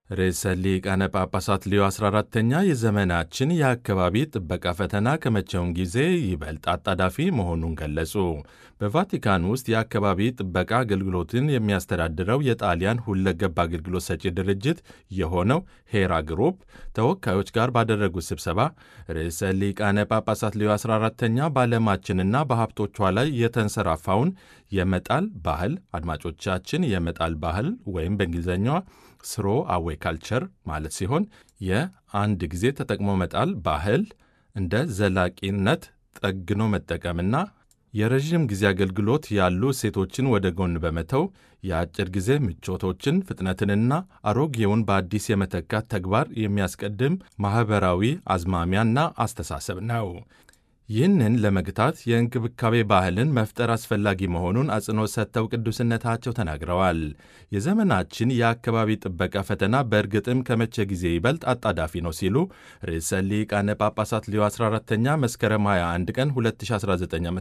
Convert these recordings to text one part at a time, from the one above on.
ርዕሰ ሊቃነ ጳጳሳት ሌዮ 14ተኛ የዘመናችን የአካባቢ ጥበቃ ፈተና ከመቼውም ጊዜ ይበልጥ አጣዳፊ መሆኑን ገለጹ። በቫቲካን ውስጥ የአካባቢ ጥበቃ አገልግሎትን የሚያስተዳድረው የጣሊያን ሁለገብ አገልግሎት ሰጪ ድርጅት የሆነው ሄራ ግሩፕ ተወካዮች ጋር ባደረጉት ስብሰባ ርዕሰ ሊቃነ ጳጳሳት ሌዮ 14ተኛ በዓለማችንና በሀብቶቿ ላይ የተንሰራፋውን የመጣል ባህል አድማጮቻችን የመጣል ባህል ወይም በእንግሊዝኛዋ ስሮ አዌ ካልቸር ማለት ሲሆን የአንድ ጊዜ ተጠቅሞ መጣል ባህል እንደ ዘላቂነት ጠግኖ መጠቀምና የረዥም ጊዜ አገልግሎት ያሉ እሴቶችን ወደ ጎን በመተው የአጭር ጊዜ ምቾቶችን ፍጥነትንና አሮጌውን በአዲስ የመተካት ተግባር የሚያስቀድም ማኅበራዊ አዝማሚያና አስተሳሰብ ነው። ይህንን ለመግታት የእንክብካቤ ባህልን መፍጠር አስፈላጊ መሆኑን አጽንኦት ሰጥተው ቅዱስነታቸው ተናግረዋል። የዘመናችን የአካባቢ ጥበቃ ፈተና በእርግጥም ከመቼ ጊዜ ይበልጥ አጣዳፊ ነው ሲሉ ርዕሰ ሊቃነ ጳጳሳት ሌዮ 14ተኛ መስከረም 21 ቀን 2019 ዓ ም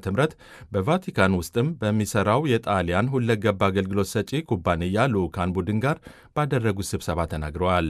በቫቲካን ውስጥም በሚሠራው የጣሊያን ሁለገብ አገልግሎት ሰጪ ኩባንያ ልዑካን ቡድን ጋር ባደረጉት ስብሰባ ተናግረዋል።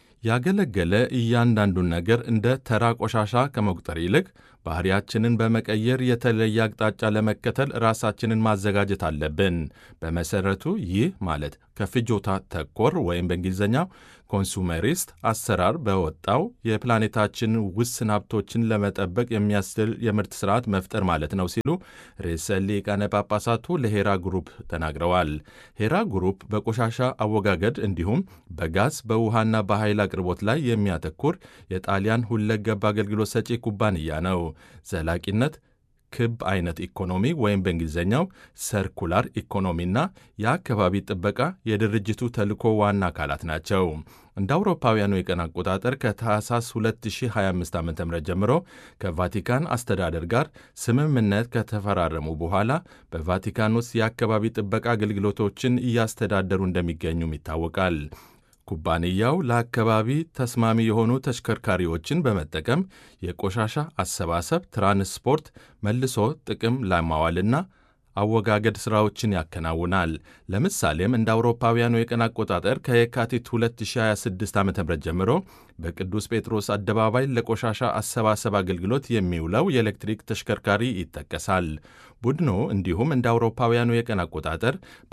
ያገለገለ እያንዳንዱን ነገር እንደ ተራ ቆሻሻ ከመቁጠር ይልቅ ባህሪያችንን በመቀየር የተለየ አቅጣጫ ለመከተል ራሳችንን ማዘጋጀት አለብን። በመሰረቱ ይህ ማለት ከፍጆታ ተኮር ወይም በእንግሊዝኛው ኮንሱመሪስት አሰራር በወጣው የፕላኔታችን ውስን ሀብቶችን ለመጠበቅ የሚያስችል የምርት ስርዓት መፍጠር ማለት ነው ሲሉ ርዕሰ ሊቃነ ጳጳሳቱ ለሄራ ግሩፕ ተናግረዋል። ሄራ ግሩፕ በቆሻሻ አወጋገድ እንዲሁም በጋዝ በውሃና በኃይል አቅርቦት ላይ የሚያተኩር የጣሊያን ሁለገብ አገልግሎት ሰጪ ኩባንያ ነው። ዘላቂነት ክብ አይነት ኢኮኖሚ ወይም በእንግሊዝኛው ሰርኩላር ኢኮኖሚና የአካባቢ ጥበቃ የድርጅቱ ተልዕኮ ዋና አካላት ናቸው። እንደ አውሮፓውያኑ የቀን አቆጣጠር ከታህሳስ 2025 ዓ ም ጀምሮ ከቫቲካን አስተዳደር ጋር ስምምነት ከተፈራረሙ በኋላ በቫቲካን ውስጥ የአካባቢ ጥበቃ አገልግሎቶችን እያስተዳደሩ እንደሚገኙም ይታወቃል። ኩባንያው ለአካባቢ ተስማሚ የሆኑ ተሽከርካሪዎችን በመጠቀም የቆሻሻ አሰባሰብ፣ ትራንስፖርት፣ መልሶ ጥቅም ላይ ማዋልና አወጋገድ ሥራዎችን ያከናውናል። ለምሳሌም እንደ አውሮፓውያኑ የቀን አቆጣጠር ከየካቲት 2026 ዓ ም ጀምሮ በቅዱስ ጴጥሮስ አደባባይ ለቆሻሻ አሰባሰብ አገልግሎት የሚውለው የኤሌክትሪክ ተሽከርካሪ ይጠቀሳል። ቡድኑ እንዲሁም እንደ አውሮፓውያኑ የቀን አቆጣጠር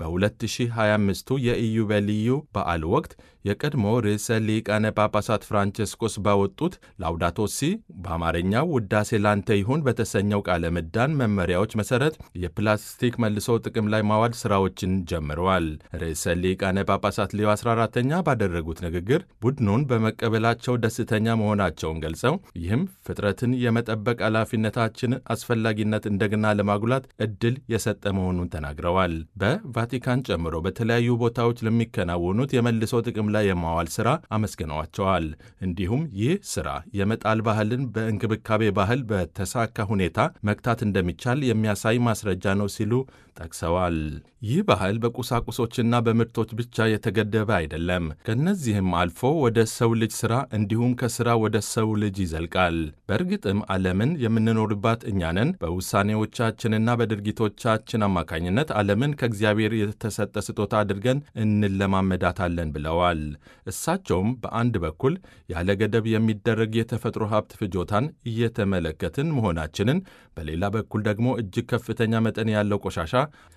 በ2025ቱ የኢዮቤልዩ በዓል ወቅት የቀድሞ ርዕሰ ሊቃነ ጳጳሳት ፍራንቸስኮስ ባወጡት ላውዳቶሲ በአማርኛው ውዳሴ ላንተ ይሁን በተሰኘው ቃለ ምዕዳን መመሪያዎች መሠረት የፕላስቲክ መልሶ ጥቅም ላይ ማዋል ሥራዎችን ጀምረዋል። ርዕሰ ሊቃነ ጳጳሳት ሌዮ 14ተኛ ባደረጉት ንግግር ቡድኑን በመቀበላቸው ደስተኛ መሆናቸውን ገልጸው ይህም ፍጥረትን የመጠበቅ ኃላፊነታችን አስፈላጊነት እንደገና ለማጉላት ዕድል የሰጠ መሆኑን ተናግረዋል። በቫቲካን ጨምሮ በተለያዩ ቦታዎች ለሚከናወኑት የመልሶ ጥቅም ላይ የማዋል ሥራ አመስግነዋቸዋል። እንዲሁም ይህ ሥራ የመጣል ባህልን በእንክብካቤ ባህል በተሳካ ሁኔታ መግታት እንደሚቻል የሚያሳይ ማስረጃ ነው ሲሉ ጠቅሰዋል። ይህ ባህል በቁሳቁሶችና በምርቶች ብቻ የተገደበ አይደለም። ከእነዚህም አልፎ ወደ ሰው ልጅ ሥራ እንዲሁም ከሥራ ወደ ሰው ልጅ ይዘልቃል። በእርግጥም ዓለምን የምንኖርባት እኛንን በውሳኔዎቻችንና በድርጊቶቻችን አማካኝነት ዓለምን ከእግዚአብሔር የተሰጠ ስጦታ አድርገን እንለማመዳታለን ብለዋል። እሳቸውም በአንድ በኩል ያለ ገደብ የሚደረግ የተፈጥሮ ሀብት ፍጆታን እየተመለከትን መሆናችንን፣ በሌላ በኩል ደግሞ እጅግ ከፍተኛ መጠን ያለው ቆሻሻ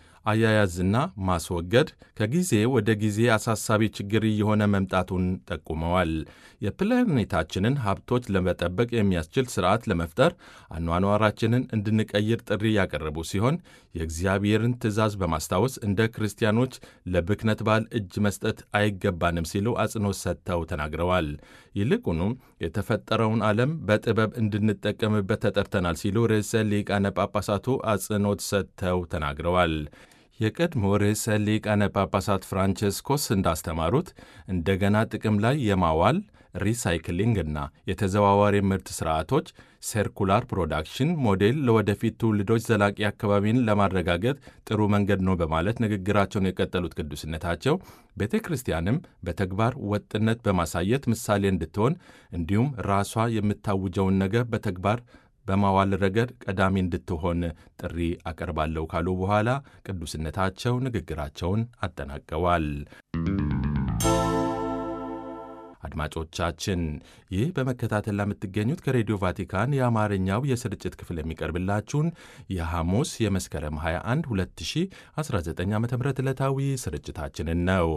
አያያዝና ማስወገድ ከጊዜ ወደ ጊዜ አሳሳቢ ችግር እየሆነ መምጣቱን ጠቁመዋል። የፕላኔታችንን ሀብቶች ለመጠበቅ የሚያስችል ስርዓት ለመፍጠር አኗኗራችንን እንድንቀይር ጥሪ ያቀረቡ ሲሆን የእግዚአብሔርን ትእዛዝ በማስታወስ እንደ ክርስቲያኖች ለብክነት በዓል እጅ መስጠት አይገባንም ሲሉ አጽንኦት ሰጥተው ተናግረዋል። ይልቁኑም የተፈጠረውን ዓለም በጥበብ እንድንጠቀምበት ተጠርተናል ሲሉ ርዕሰ ሊቃነ ጳጳሳቱ አጽንኦት ሰጥተው ተናግረዋል። የቀድሞ ርዕሰ ሊቃነ ጳጳሳት ፍራንቸስኮስ እንዳስተማሩት እንደገና ጥቅም ላይ የማዋል ሪሳይክሊንግ እና የተዘዋዋሪ ምርት ስርዓቶች ሴርኩላር ፕሮዳክሽን ሞዴል ለወደፊት ትውልዶች ዘላቂ አካባቢን ለማረጋገጥ ጥሩ መንገድ ነው በማለት ንግግራቸውን የቀጠሉት ቅዱስነታቸው ቤተ ክርስቲያንም በተግባር ወጥነት በማሳየት ምሳሌ እንድትሆን እንዲሁም ራሷ የምታውጀውን ነገር በተግባር በማዋል ረገድ ቀዳሚ እንድትሆን ጥሪ አቀርባለሁ ካሉ በኋላ ቅዱስነታቸው ንግግራቸውን አጠናቀዋል። አድማጮቻችን ይህ በመከታተል ለምትገኙት ከሬዲዮ ቫቲካን የአማርኛው የስርጭት ክፍል የሚቀርብላችሁን የሐሙስ የመስከረም 21 2019 ዓ ም ዕለታዊ ስርጭታችንን ነው።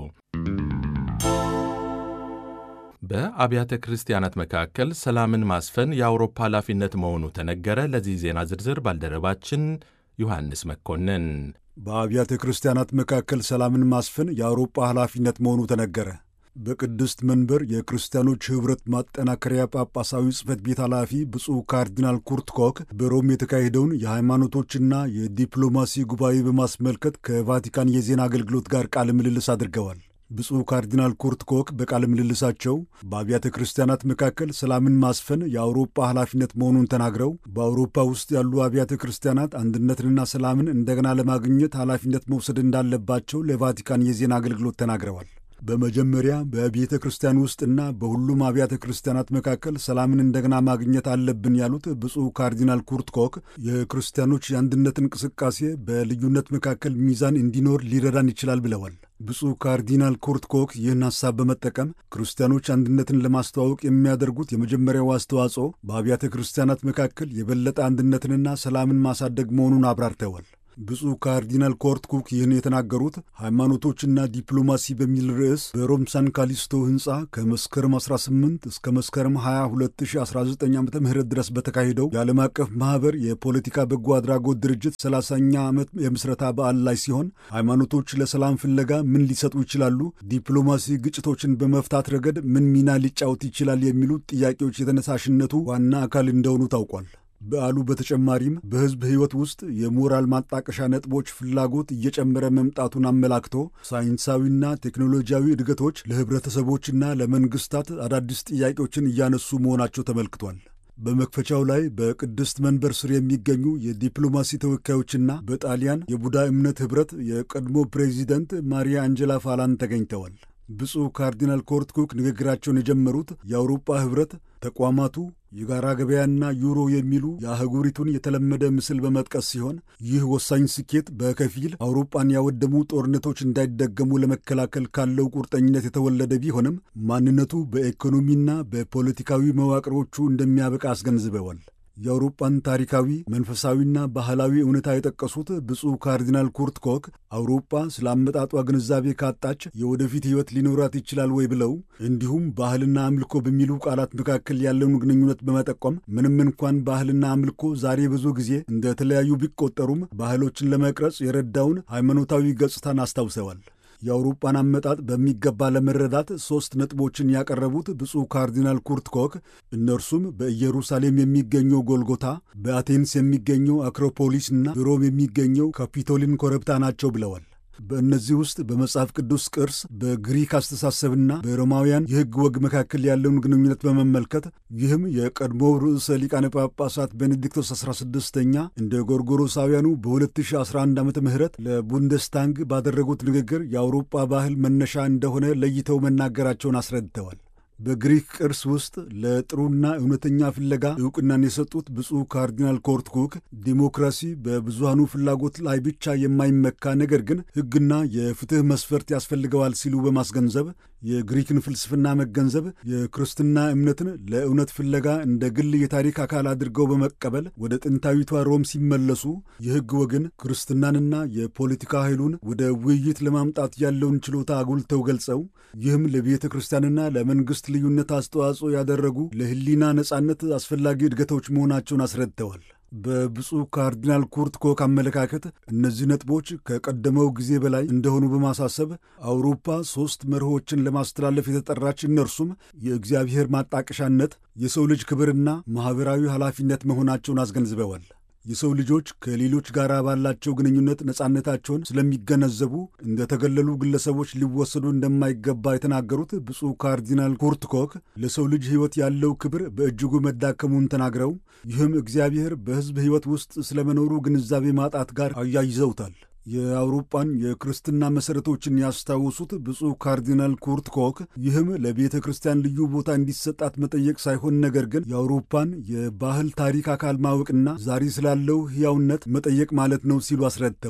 በአብያተ ክርስቲያናት መካከል ሰላምን ማስፈን የአውሮፓ ኃላፊነት መሆኑ ተነገረ። ለዚህ ዜና ዝርዝር ባልደረባችን ዮሐንስ መኮንን በአብያተ ክርስቲያናት መካከል ሰላምን ማስፈን የአውሮፓ ኃላፊነት መሆኑ ተነገረ። በቅድስት መንበር የክርስቲያኖች ኅብረት ማጠናከሪያ ጳጳሳዊ ጽሕፈት ቤት ኃላፊ ብፁዕ ካርዲናል ኩርት ኮክ በሮም የተካሄደውን የሃይማኖቶችና የዲፕሎማሲ ጉባኤ በማስመልከት ከቫቲካን የዜና አገልግሎት ጋር ቃለ ምልልስ አድርገዋል። ብፁዕ ካርዲናል ኩርት ኮክ በቃለ ምልልሳቸው በአብያተ ክርስቲያናት መካከል ሰላምን ማስፈን የአውሮፓ ኃላፊነት መሆኑን ተናግረው በአውሮፓ ውስጥ ያሉ አብያተ ክርስቲያናት አንድነትንና ሰላምን እንደገና ለማግኘት ኃላፊነት መውሰድ እንዳለባቸው ለቫቲካን የዜና አገልግሎት ተናግረዋል። በመጀመሪያ በቤተ ክርስቲያን ውስጥና በሁሉም አብያተ ክርስቲያናት መካከል ሰላምን እንደገና ማግኘት አለብን ያሉት ብፁዕ ካርዲናል ኩርት ኮክ የክርስቲያኖች የአንድነት እንቅስቃሴ በልዩነት መካከል ሚዛን እንዲኖር ሊረዳን ይችላል ብለዋል። ብፁዕ ካርዲናል ኩርት ኮክ ይህን ሐሳብ በመጠቀም ክርስቲያኖች አንድነትን ለማስተዋወቅ የሚያደርጉት የመጀመሪያው አስተዋጽኦ በአብያተ ክርስቲያናት መካከል የበለጠ አንድነትንና ሰላምን ማሳደግ መሆኑን አብራርተዋል። ብፁዕ ካርዲናል ኮርት ኩክ ይህን የተናገሩት ሃይማኖቶችና ዲፕሎማሲ በሚል ርዕስ በሮም ሳን ካሊስቶ ሕንፃ ከመስከረም 18 እስከ መስከረም 20 2019 ዓ ም ድረስ በተካሄደው የዓለም አቀፍ ማኅበር የፖለቲካ በጎ አድራጎት ድርጅት 30ኛ ዓመት የምስረታ በዓል ላይ ሲሆን ሃይማኖቶች ለሰላም ፍለጋ ምን ሊሰጡ ይችላሉ፣ ዲፕሎማሲ ግጭቶችን በመፍታት ረገድ ምን ሚና ሊጫወት ይችላል የሚሉት ጥያቄዎች የተነሳሽነቱ ዋና አካል እንደሆኑ ታውቋል። በዓሉ በተጨማሪም በሕዝብ ሕይወት ውስጥ የሞራል ማጣቀሻ ነጥቦች ፍላጎት እየጨመረ መምጣቱን አመላክቶ ሳይንሳዊና ቴክኖሎጂያዊ እድገቶች ለኅብረተሰቦችና ለመንግሥታት አዳዲስ ጥያቄዎችን እያነሱ መሆናቸው ተመልክቷል። በመክፈቻው ላይ በቅድስት መንበር ስር የሚገኙ የዲፕሎማሲ ተወካዮችና በጣሊያን የቡዳ እምነት ኅብረት የቀድሞ ፕሬዚደንት ማሪያ አንጀላ ፋላን ተገኝተዋል። ብፁዕ ካርዲናል ኮርት ኩክ ንግግራቸውን የጀመሩት የአውሮፓ ኅብረት ተቋማቱ የጋራ ገበያና ዩሮ የሚሉ የአህጉሪቱን የተለመደ ምስል በመጥቀስ ሲሆን ይህ ወሳኝ ስኬት በከፊል አውሮፓን ያወደሙ ጦርነቶች እንዳይደገሙ ለመከላከል ካለው ቁርጠኝነት የተወለደ ቢሆንም ማንነቱ በኢኮኖሚና በፖለቲካዊ መዋቅሮቹ እንደሚያበቃ አስገንዝበዋል። የአውሮፓን ታሪካዊ መንፈሳዊና ባህላዊ እውነታ የጠቀሱት ብፁዕ ካርዲናል ኩርት ኮክ አውሮፓ ስለ አመጣጧ ግንዛቤ ካጣች የወደፊት ሕይወት ሊኖራት ይችላል ወይ ብለው እንዲሁም ባህልና አምልኮ በሚሉ ቃላት መካከል ያለውን ግንኙነት በመጠቆም ምንም እንኳን ባህልና አምልኮ ዛሬ ብዙ ጊዜ እንደ ተለያዩ ቢቆጠሩም ባህሎችን ለመቅረጽ የረዳውን ሃይማኖታዊ ገጽታን አስታውሰዋል። የአውሮፓን አመጣጥ በሚገባ ለመረዳት ሦስት ነጥቦችን ያቀረቡት ብፁዕ ካርዲናል ኩርት ኮክ እነርሱም በኢየሩሳሌም የሚገኘው ጎልጎታ፣ በአቴንስ የሚገኘው አክሮፖሊስ እና በሮም የሚገኘው ካፒቶሊን ኮረብታ ናቸው ብለዋል። በእነዚህ ውስጥ በመጽሐፍ ቅዱስ ቅርስ፣ በግሪክ አስተሳሰብና በሮማውያን የሕግ ወግ መካከል ያለውን ግንኙነት በመመልከት ይህም የቀድሞው ርዕሰ ሊቃነ ጳጳሳት ቤኔዲክቶስ 16ኛ እንደ ጎርጎሮሳውያኑ በ2011 ዓ ም ለቡንደስታንግ ባደረጉት ንግግር የአውሮፓ ባህል መነሻ እንደሆነ ለይተው መናገራቸውን አስረድተዋል። በግሪክ ቅርስ ውስጥ ለጥሩና እውነተኛ ፍለጋ ዕውቅናን የሰጡት ብፁዕ ካርዲናል ኮርት ኩክ ዲሞክራሲ በብዙሃኑ ፍላጎት ላይ ብቻ የማይመካ ነገር ግን ሕግና የፍትሕ መስፈርት ያስፈልገዋል ሲሉ በማስገንዘብ የግሪክን ፍልስፍና መገንዘብ የክርስትና እምነትን ለእውነት ፍለጋ እንደ ግል የታሪክ አካል አድርገው በመቀበል ወደ ጥንታዊቷ ሮም ሲመለሱ የሕግ ወግን ክርስትናንና የፖለቲካ ኃይሉን ወደ ውይይት ለማምጣት ያለውን ችሎታ አጉልተው ገልጸው ይህም ለቤተ ክርስቲያንና ለመንግሥት ልዩነት አስተዋጽኦ ያደረጉ ለሕሊና ነጻነት አስፈላጊ እድገቶች መሆናቸውን አስረድተዋል። በብፁዕ ካርዲናል ኩርት ኮክ አመለካከት እነዚህ ነጥቦች ከቀደመው ጊዜ በላይ እንደሆኑ በማሳሰብ አውሮፓ ሦስት መርሆችን ለማስተላለፍ የተጠራች እነርሱም የእግዚአብሔር ማጣቀሻነት፣ የሰው ልጅ ክብርና ማኅበራዊ ኃላፊነት መሆናቸውን አስገንዝበዋል። የሰው ልጆች ከሌሎች ጋር ባላቸው ግንኙነት ነጻነታቸውን ስለሚገነዘቡ እንደተገለሉ ግለሰቦች ሊወሰዱ እንደማይገባ የተናገሩት ብፁዕ ካርዲናል ኩርት ኮክ ለሰው ልጅ ሕይወት ያለው ክብር በእጅጉ መዳከሙን ተናግረው ይህም እግዚአብሔር በሕዝብ ሕይወት ውስጥ ስለመኖሩ ግንዛቤ ማጣት ጋር አያይዘውታል። የአውሮፓን የክርስትና መሠረቶችን ያስታውሱት ብፁዕ ካርዲናል ኩርት ኮክ ይህም ለቤተ ክርስቲያን ልዩ ቦታ እንዲሰጣት መጠየቅ ሳይሆን ነገር ግን የአውሮፓን የባህል ታሪክ አካል ማወቅና ዛሬ ስላለው ሕያውነት መጠየቅ ማለት ነው ሲሉ አስረድተዋል።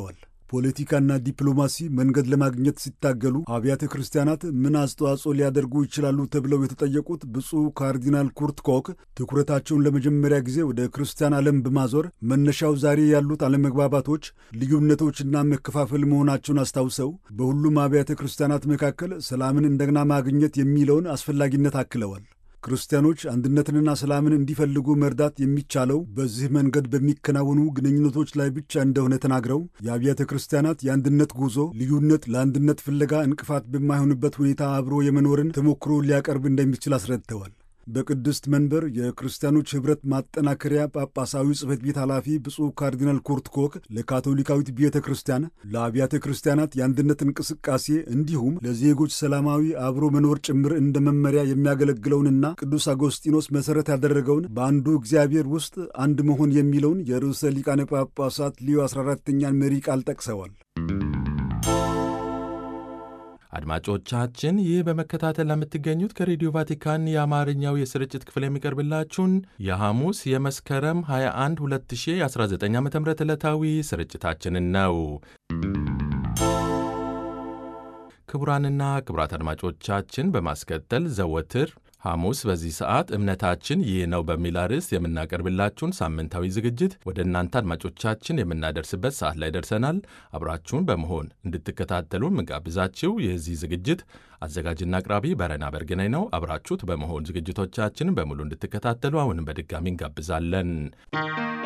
ፖለቲካና ዲፕሎማሲ መንገድ ለማግኘት ሲታገሉ አብያተ ክርስቲያናት ምን አስተዋጽኦ ሊያደርጉ ይችላሉ ተብለው የተጠየቁት ብፁዕ ካርዲናል ኩርት ኮክ ትኩረታቸውን ለመጀመሪያ ጊዜ ወደ ክርስቲያን ዓለም በማዞር መነሻው ዛሬ ያሉት አለመግባባቶች፣ ልዩነቶችና መከፋፈል መሆናቸውን አስታውሰው በሁሉም አብያተ ክርስቲያናት መካከል ሰላምን እንደገና ማግኘት የሚለውን አስፈላጊነት አክለዋል። ክርስቲያኖች አንድነትንና ሰላምን እንዲፈልጉ መርዳት የሚቻለው በዚህ መንገድ በሚከናወኑ ግንኙነቶች ላይ ብቻ እንደሆነ ተናግረው የአብያተ ክርስቲያናት የአንድነት ጉዞ ልዩነት ለአንድነት ፍለጋ እንቅፋት በማይሆንበት ሁኔታ አብሮ የመኖርን ተሞክሮ ሊያቀርብ እንደሚችል አስረድተዋል። በቅድስት መንበር የክርስቲያኖች ኅብረት ማጠናከሪያ ጳጳሳዊ ጽሕፈት ቤት ኃላፊ ብፁዕ ካርዲናል ኩርት ኮክ ለካቶሊካዊት ቤተ ክርስቲያን ለአብያተ ክርስቲያናት የአንድነት እንቅስቃሴ እንዲሁም ለዜጎች ሰላማዊ አብሮ መኖር ጭምር እንደ መመሪያ የሚያገለግለውንና ቅዱስ አጎስጢኖስ መሠረት ያደረገውን በአንዱ እግዚአብሔር ውስጥ አንድ መሆን የሚለውን የርዕሰ ሊቃነ ጳጳሳት ሊዮ 14ተኛን መሪ ቃል ጠቅሰዋል። አድማጮቻችን ይህ በመከታተል ለምትገኙት ከሬዲዮ ቫቲካን የአማርኛው የስርጭት ክፍል የሚቀርብላችሁን የሐሙስ የመስከረም 21 2019 ዓ ም ዕለታዊ ስርጭታችንን ነው። ክቡራንና ክቡራት አድማጮቻችን በማስከተል ዘወትር ሐሙስ በዚህ ሰዓት እምነታችን ይህ ነው በሚል አርዕስት የምናቀርብላችሁን ሳምንታዊ ዝግጅት ወደ እናንተ አድማጮቻችን የምናደርስበት ሰዓት ላይ ደርሰናል። አብራችሁን በመሆን እንድትከታተሉ ምጋብዛችሁ የዚህ ዝግጅት አዘጋጅና አቅራቢ በረና በርግናይ ነው። አብራችሁት በመሆን ዝግጅቶቻችንን በሙሉ እንድትከታተሉ አሁንም በድጋሚ እንጋብዛለን።